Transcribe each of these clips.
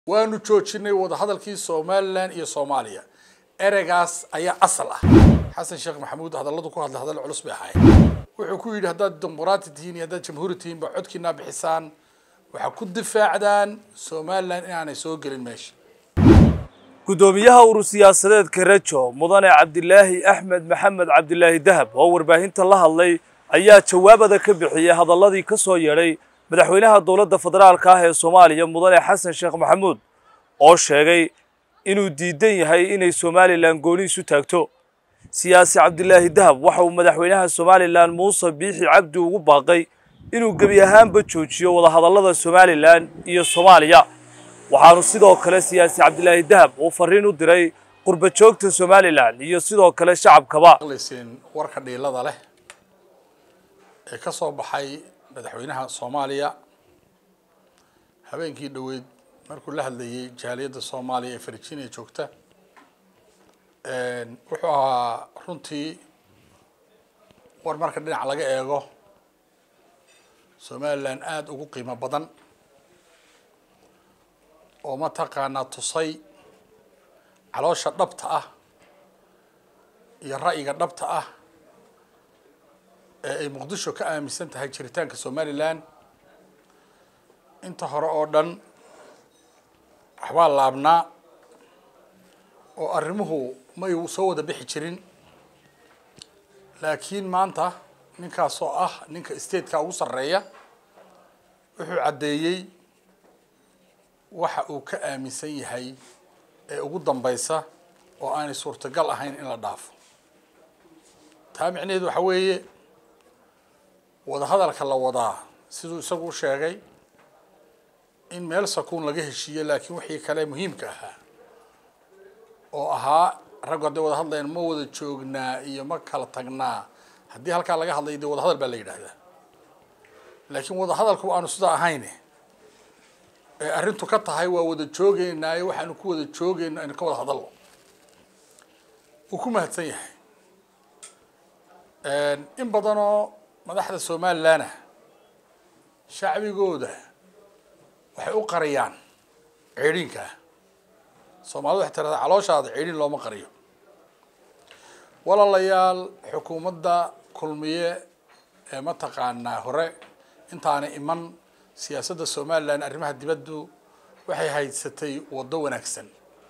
waanu joojinay wadahadalkii somalilan iyo soomaaliya ereygaas ayaa asal ah xasan sheekh maxamuud hadalladu ku hadlay hadal culus bay ahaayeen wuxuu ku yidhi haddaad dimuqraati tihiin iyo haddaad jamhuuri tihiin ba codkiinaa bixisaan waxaa ku difaacdaan somalilan inaanay soo gelin meesha guddoomiyaha urur siyaasadeedka rejo mudane cabdilaahi axmed maxamed cabdilaahi dahab oo warbaahinta la hadlay ayaa jawaabada ka bixiyey hadalladii ka soo yeedhay madaxweynaha dowladda federaalka ah ee soomaaliya mudane xasan sheekh maxamuud oo sheegay inuu diidan yahay inay somalilan gooni isu taagto siyaasi cabdilaahi dahab waxa uu madaxweynaha somalilan muuse biixi cabdi ugu baaqay inuu gebi ahaanba joojiyo wadahadallada somalilan iyo soomaaliya waxaanu sidoo kale siyaasi cabdilaahi dahab uu fariin u diray qurba joogta somalilan iyo sidoo kale shacabkaba maqlayseen warka dhiilada leh ee ka soo baxay madaxweynaha soomaaliya habeenkii dhoweyd markuu la hadlayay jaaliyadda soomaaliya ee virginia joogta wuxuu ahaa runtii war marka dhinac laga eego somalilan aada ugu qiimo badan oo mataqaanaa tusay caloosha dhabta ah iyo ra'yiga dhabta ah ee ay muqdisho ka aaminsan tahay jiritaanka somalilan inta hore oo dhan waxbaa laabnaa oo arrimuhu may soo wada bixi jirin laakiin maanta ninkaas oo ah ninka stateka ugu sarreeya wuxuu caddeeyey waxa uu ka aaminsan yahay ee ugu dambaysa oo aanay suurtagal ahayn in la dhaafo taa micnaheedu waxa weeye wadahadalka la wadaa siduu isagu u sheegay in meel sakuun laga heshiiyo laakiin wixii kale muhiimka ahaa oo ahaa raggu hadday wada hadlayaan ma wada joognaa iyo ma kala tagnaa haddii halkaa laga hadlayo dee wadahadal baa la yidhaahdaa laakiin wadahadalku aanu sidaa ahayn ee arrintu ka tahay waa wada joogeynaayo waxaanu ku wada joogeyno aynu ka wada hadalno wuu ku mahadsan yahay in badanoo madaxda somalilan ah shacbigooda waxay u qariyaan ceedhiinka soomaalida waxay tirahdaa calooshaada ceedhin looma qariyo walaalayaal xukuumadda kulmiye ee mataqaanaa hore intaanay iman siyaasadda somalilan arrimaha dibaddu waxay haysatay waddo wanaagsan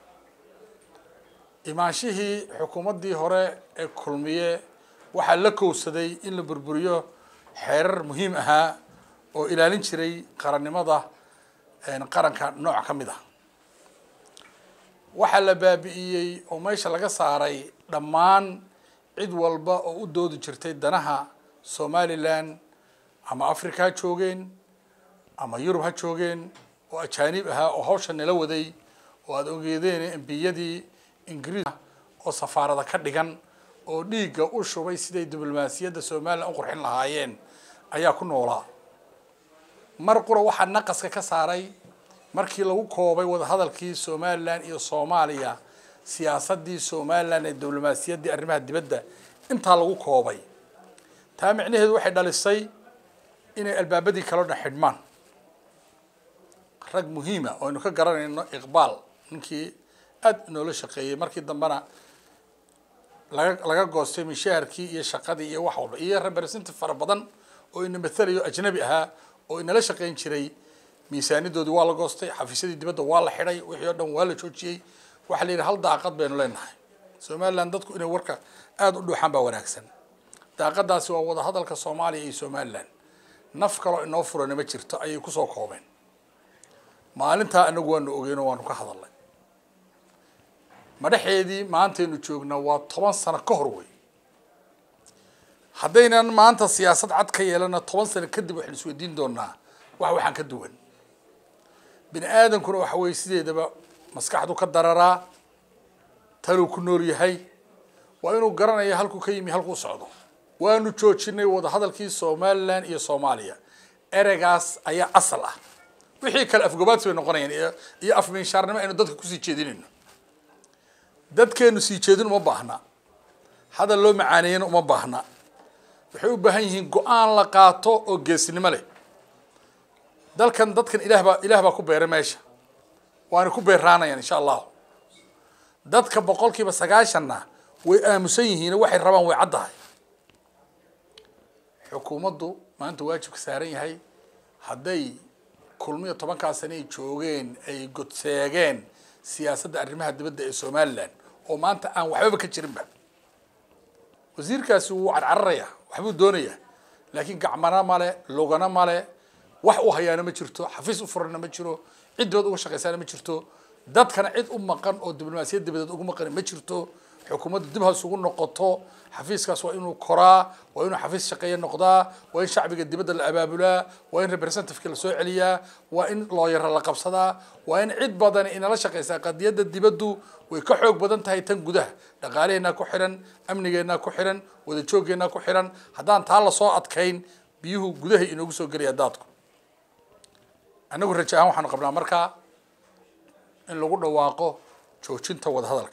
imaanshihii xukuumaddii hore ee kulmiye waxaa la kowsaday in la burburiyo xeerar muhiim ahaa oo ilaalin jiray qarannimada qaranka nooc ka mid ah waxaa la baabi'iyey oo meesha laga saaray dhammaan cid walba oo u doodi jirtay danaha somalilan ama africa ha joogeen ama yurub ha joogeen oo ajaanib ahaa oo hawsha nala waday oo aada ogeedeen embiyadii ingiriis oo safaarada ka dhigan oo dhiigga u shubay siday diblomaasiyadda somalilan u qurxin lahaayeen ayaa ku noolaa mar qura waxaa naqaska ka saaray markii lagu koobay wadahadalkii somalilan iyo soomaaliya siyaasaddii somalilan ee diblomaasiyaddii arrimaha dibadda intaa lagu koobay taa micnaheedu waxay dhalisay inay albaabadii kaloo dhan xidhmaan rag muhiima oo aynu ka garanayno iqbaal ninkii aada inoola shaqeeyey markii dambena laga laga goostay mishaharkii iyo shaqadii iyo wax walba iyo representative fara badan oo ina mathalayo ajnabi ahaa oo inala shaqeyn jiray miisaanidoodii waa la goostay xafiisyadii dibadda waa la xidhay wixii oo dhan waa la joojiyey waxaa la yidhi hal daaqad baynu leenahay somalilan dadku inay warka aada u dhuuxaan baa wanaagsan daaqadaasi waa wadahadalka soomaaliya iyo somalilan naf kaloo inoo furana ma jirto ayay kusoo koobeen maalintaa anagu waanu ogeyno waanu ka hadalnay madhaxeedii maantaynu joognaa waa toban sano ka hor wey haddaynan maanta siyaasad cad ka yeelana toban sano kadib waxaynu isweydiin doonaa wax waxaan ka duwan bini aadamkuna waxa weye sideedaba maskaxdu ka dararaa taluu ku nool yahay waa inuu garanaya halkuu ka yimi halkuu socdo waanu joojinay wadahadalkii somalilan iyo soomaaliya ereygaas ayaa asal ah wixii kale afgobaadsi bay noqonayaan iyo iyo afminshaarnimo aynu dadka kusii jeedinayno dadkeenu sii jeedin uma baahna hadal loo macaaneeyana uma baahna waxay u baahan yihiin go-aan la qaato oo geesnimo leh dalkan dadkan ilaah baa ilaah baa ku beeray meesha waana ku beeraanayaan insha allahu dadka boqolkiiba sagaashanna way aamusan yihiin waxay rabaan way caddahay xukuumaddu maanta waajibka saaran yahay hadday kulmiyo tobankaa sane ay joogeen ay godseegeen siyaasadda arrimaha dibadda ee somalilan oo maanta aan waxbaba ka jirinba wasiirkaasi wuu carcararaya waxbuu doonayaa laakiin gacmana male logana male wax u hayaana ma jirto xafiis u furana ma jiro ciddood uga shaqaysaana ma jirto dadkana cid u maqan oo diblomaasiyad dibadeed ugu maqan ma jirto xukuumaddu dib ha isugu noqoto xafiiskaas waa inuu koraa waa inuu xafiis shaqeeye noqdaa waa in shacbiga dibadda la abaabulaa waa in representativeka la soo celiyaa waa in looyara la qabsadaa waa in cid badan inala shaqaysaa qadiyadda dibaddu way ka xoog badan tahay tan gudaha dhaqaalaheennaa ku xihan amnigeennaa ku xihan wada joogeennaa ku xihan haddaan taa lasoo adkayn biyuhu gudahay inoogu soo gelaya daadku annagu raje ahaan waxaanu qabnaa markaa in lagu dhawaaqo joojinta wadahadalka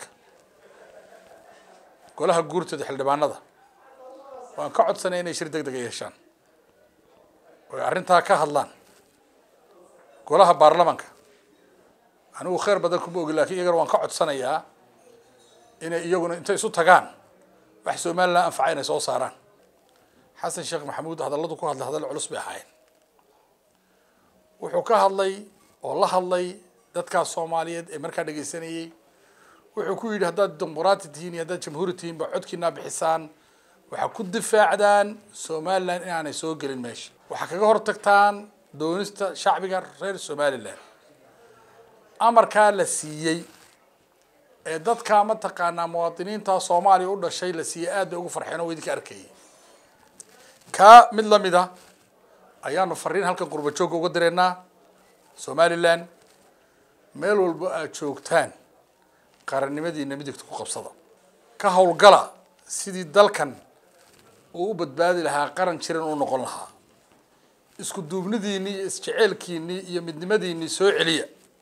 golaha guurtooda xildhibaanada waan ka codsanay inay shir deg dega yeeshaan oy arrintaa ka hadlaan golaha baarlamanka anigu khayr badan kuma ogi lakin iyagana waan ka codsanayaa inay iyaguna intay isu tagaan wax somalilan anfaca inay soo saaraan xasan sheekh maxamuud hadalladu ku hadlay hadal culus bay ahaayeen wuxuu ka hadlay oo la hadlay dadkaas soomaaliyeed ee markaa dhegaysanayey wuxuu ku yidhi haddaad dimuqraati tihiin iyo haddaad jamhuuri tihiin ba codkiinaa bixisaan waxaa ku difaacdaan somalilan inaanay soo gelin meesha waxaa kaga hor tagtaan doonista shacbiga reer somalilan amarkaa la siiyey ee dadkaa mataqaanaa muwaadiniinta soomaaliya u dhashay la siiyey aad bay ugu farxeen oo idinka arkayay kaa mid lamid a ayaanu fariin halkan qurba joogga uga direynaa somalilan meel walba aad joogtaan qarannimadiina midigta ku qabsada ka howlgala sidii dalkan uu u badbaadi lahaa qaran jiran uu noqon lahaa isku duubnidiinii iyo isjeceelkiinii iyo midnimadiinii soo celiya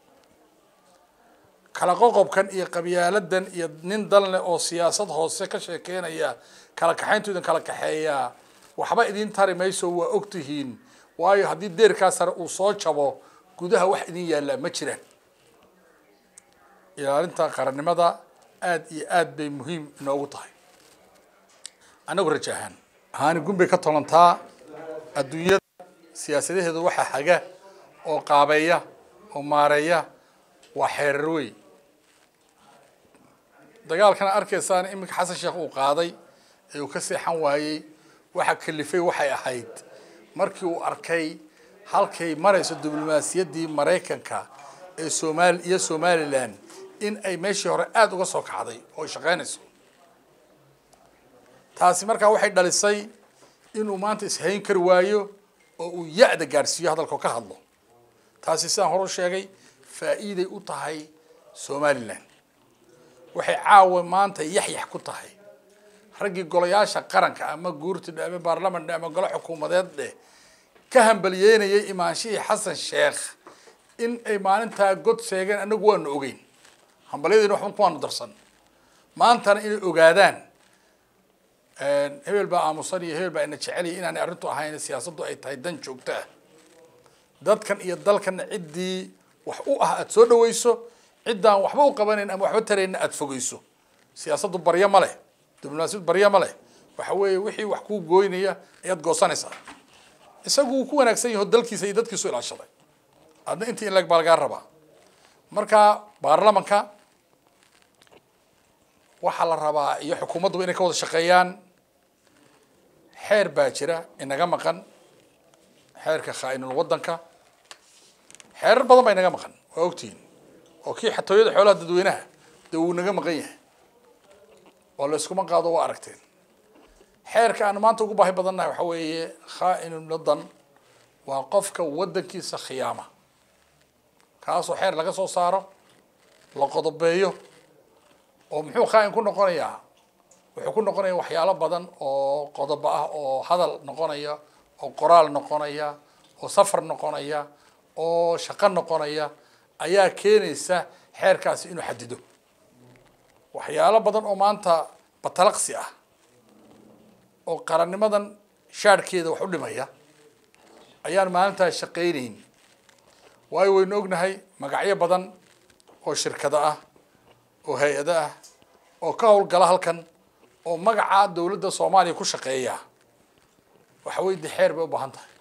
kala qoqobkan iyo qabyaaladan iyo nin dalne oo siyaasad hoose ka sheekeynaya kala kaxayntu idin kala kaxeeyaa waxba idin tari mayso waa og tihiin waayo haddii deerkaa sare uu soo jabo gudaha wax idin yaallaa ma jiraan ilaalinta qarannimada aada iyo aad bay muhiim inoogu tahay annagu raja ahaan ahaani gunbay ka tolantaa adduunyada siyaasadaheedu waxaa haga oo qaabeeya oo maareeya waa xeerar wey dagaalkana arkaysaan iminka xasan sheekh uu qaaday ee uu ka seexan waayey waxa kalifay waxay ahayd markii uu arkay halkay marayso diblomaasiyaddii maraykanka ee somaali iyo somalilan in ay meeshii hore aada uga soo kacday oo ay shaqeynayso taasi markaa waxay dhalisay inuu maanta ishayn kari waayo oo uu ya-da gaadhsiiyo hadalkao ka hadlo taasi sidaan hore u sheegay faa'iiday u tahay somalilan waxay caawa maanta yaxyax ku tahay raggii golayaasha qaranka ama guurtidhe ama baarlaman dhe ama golo xukuumadeed dheh ka hambaliyeynayay imaanshihii xasan sheekh in ay maalintaa god seegeen anagu waanu ogeyn hambalyadiina waxba kuwaanu darsan maantana inay ogaadaan hebel baa aamusan iyo hebel baa ina jecelaya inaanay arrintu ahayn siyaasaddu ay tahay dan joogto ah dadkan iyo dalkanna ciddii wax u ah aada soo dhaweyso ciddaan waxba u qabanayn ama waxba tarayna aada fogeyso siyaasaddu baryo ma leh diblomaasiyad baryo ma leh waxa weeye wixii wax kuu gooynaya ayaad goosanaysaa isagu wuu ku wanaagsan yaho dalkiisa iyo dadkiisu ilaashaday adna intii in lag baa lagaa rabaa marka baarlamanka waxaa la rabaa iyo xukuumadduba inay ka wada shaqeeyaan xeer baa jira inaga maqan xeerka khaa-inul waddanka xeerar badan baa inaga maqan waa ogtihiin oo kii xatooyada xoolaha dadweynaha dee wuu naga maqan yahay oo la iskuma qaado waa aragteen xeerka aan maanta ugu baahi badannahay waxa weeye khaa-inul waddan waa qofka waddankiisa khiyaama kaasoo xeer laga soo saaro la qodobeeyo oo muxuu khaa-in ku noqonayaa wuxuu ku noqonaya waxyaalo badan oo qodobo ah oo hadal noqonaya oo qoraal noqonaya oo safar noqonaya oo shaqo noqonaya ayaa keenaysa xeerkaasi inuu xadido waxyaalo badan oo maanta batalaqsi ah oo qarannimadan shaadhkeeda wax u dhimaya ayaan maalintaas shaqaynayn waayo waynu ognahay magacyo badan oo shirkado ah oo hay-ado ah oo ka howlgala halkan oo magaca dowladda soomaaliya ku shaqeeya waxa weye de xeer bay u baahan tahay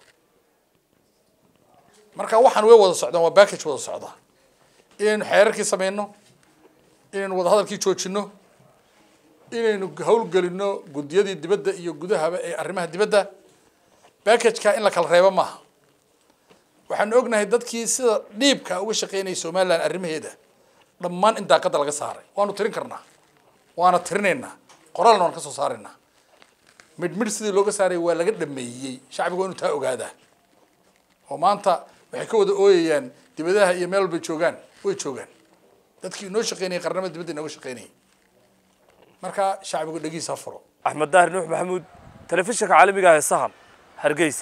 marka waxaan way wada socdaan waa backage wada socda inaynu xeerarkii sameyno inaynu wadahadalkii joojino inaynu howlgelino guddiyadii dibadda iyo gudahaba ee arrimaha dibadda backageka in la kala reebo maaha waxaanu ognahay dadkii sida dhiibka uga shaqeynaya somaliland arrimaheeda dhammaan in daaqadda laga saaray waanu tirin karnaa waana tirinaynaa qoraalna waan ka soo saaraynaa midh midh sidii looga saaray waa laga dhameeyey shacbiga waa inu taa ogaadaa oo maanta waxay ka wada ooyayaan dibadaha iyo meel walbay joogaan way joogaan dadkii inoo shaqeynayay qarnamada dibadda inooga shaqeynayay marka shacbigu dhegiisa furo axmed daahir nuux maxamuud telefishinka caalamiga ah ee sahan hargeysa